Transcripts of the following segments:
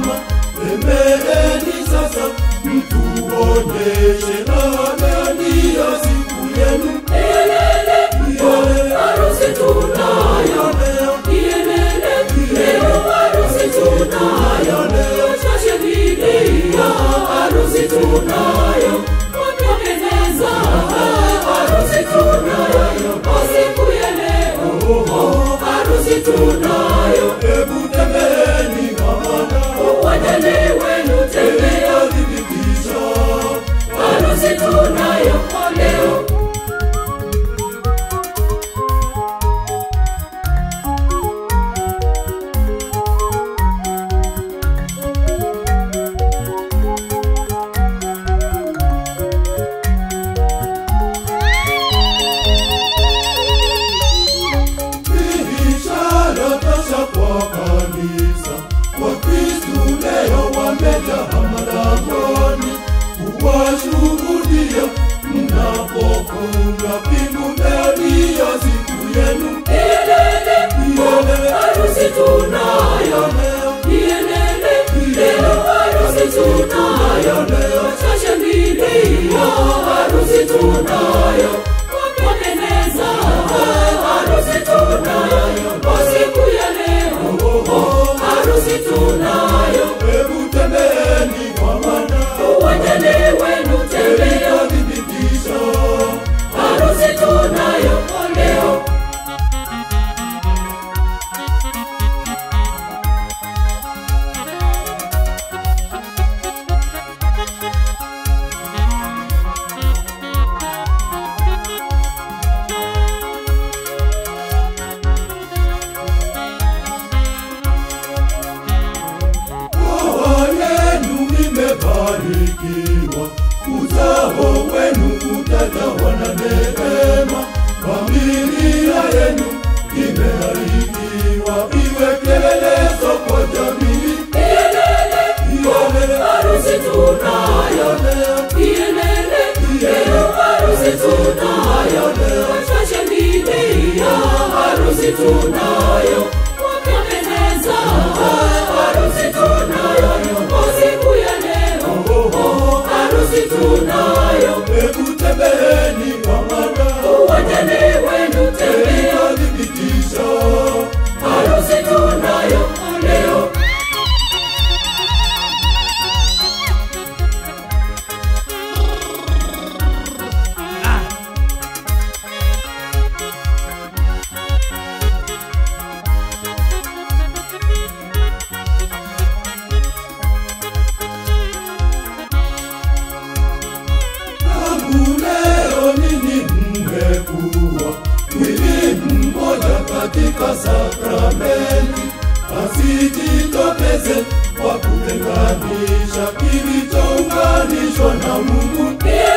mama, tembeeni sasa, mtuoneshe raha gani ya siku yenu. Harusi tunayo leo, ienele leo, harusi tunayo leo, twashangilia, harusi tunayo, wapendeza, harusi tunayo, kwa siku ya leo, harusi tunayo, Hebu tembeeni mama, uwajane wenu tembea, thibitisha harusi tunayo leo. Hii ishara tosha kwa kanisa. Wakristu leo wamejaa malangoni kuwashuhudia mnapofunga pingu ndani ya siku yenu. Harusi tunayo leo, ienele leo, harusi tunayo leo, twashangilia, harusi tunayo, wapendeza, harusi tunayo, kwa siku ya leo, harusi tunayo, Hebu tembeeni kwa maana uwajane wenu tembea, thibitisha harusi tunayo leo. Ndoa yenu imebarikiwa, uzao wenu utajawa na neema. Familia yenu imebarikiwa, iwe kielelezo kwa jamii. Ienele Harusi tunayo leo, ienele leo, harusi tunayo leo, twashangilia, harusi tunayo, wapendeza, harusi tunayo, kwa siku ya leo, harusi tunayo, Hebu tembeeni kwa maana uwajane wenu tembea, thibitisha harusi tunayo leo. Tangu leo ninyi mmekuwa mwili mmoja katika sakramenti, asijitokeze kwa kutenganisha kilichounganishwa na Mungu.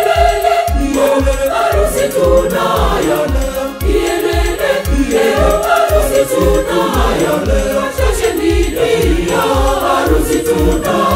Harusi tunayo leo, ienele leo, harusi tunayo leo, twashangilia, harusi tunayo